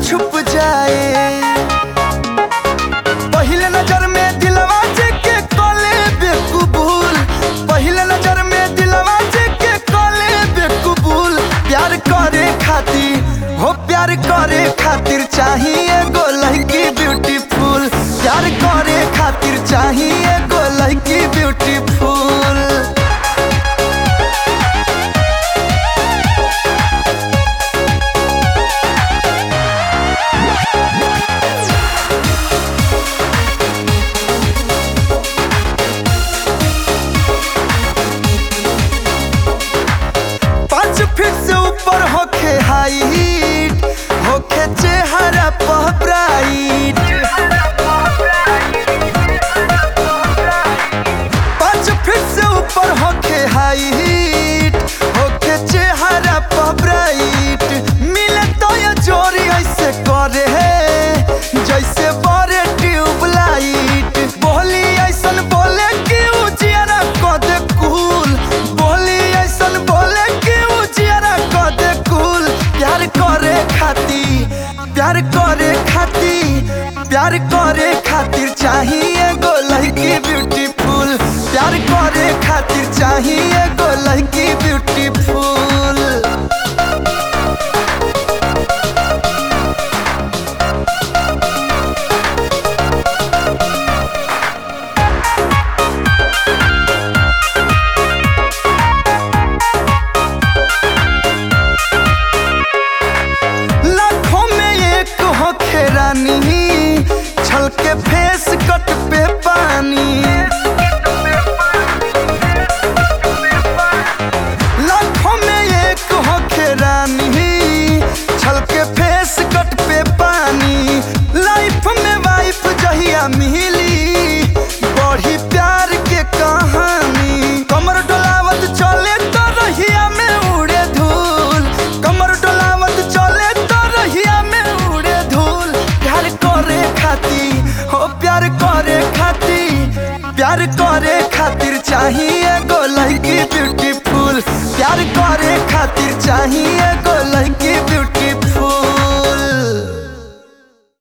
छुप जाए पहले नजर में दिलवा जे के कले बेकबूल पहले नजर में दिलवा जे के कले बेकबूल प्यार करे खातिर हो प्यार करे खातिर चाहिए गो लड़की ब्यूटीफुल प्यार करे खातिर चाहिए गो लड़की ब्यूटीफुल पाँच फीट से ऊपर होखे हाइट होखे चेहरा पर ब्राइट पाँच फीट से ऊपर होखे हाइट होखे चेहरा पर ब्राइट मिले तो ये जोरी ऐसे करे है जैसे बड़े ट्यूबलाइट बोली ऐसन बोले कि उजियारा कद कूल बोली ऐसन बोले कि उजियारा कद कूल प्यार करे खातिर प्यार करे खातिर प्यार करे खातिर चाहिए गो लड़की ब्यूटीफुल प्यार करे खातिर चाहिए गो लड़की ब्यूटीफुल लाखों में एक होखे रानी छल के फेस कट पे पानी लाखों में एक होखे रानी छल के फेस कट पे पानी लाइफ में वाइफ जहिया मिली बढ़ी प्यार के कहानी कमर डोलावत चले तो रहिया में उड़े धूल कमर डोलावत चले तो रहिया में उड़े धूल प्यार करे खातिर हो प्यार करे खातिर प्यार करे खातिर चाहिए गो लड़की ब्यूटीफुल प्यार करे खातिर चाहिए गो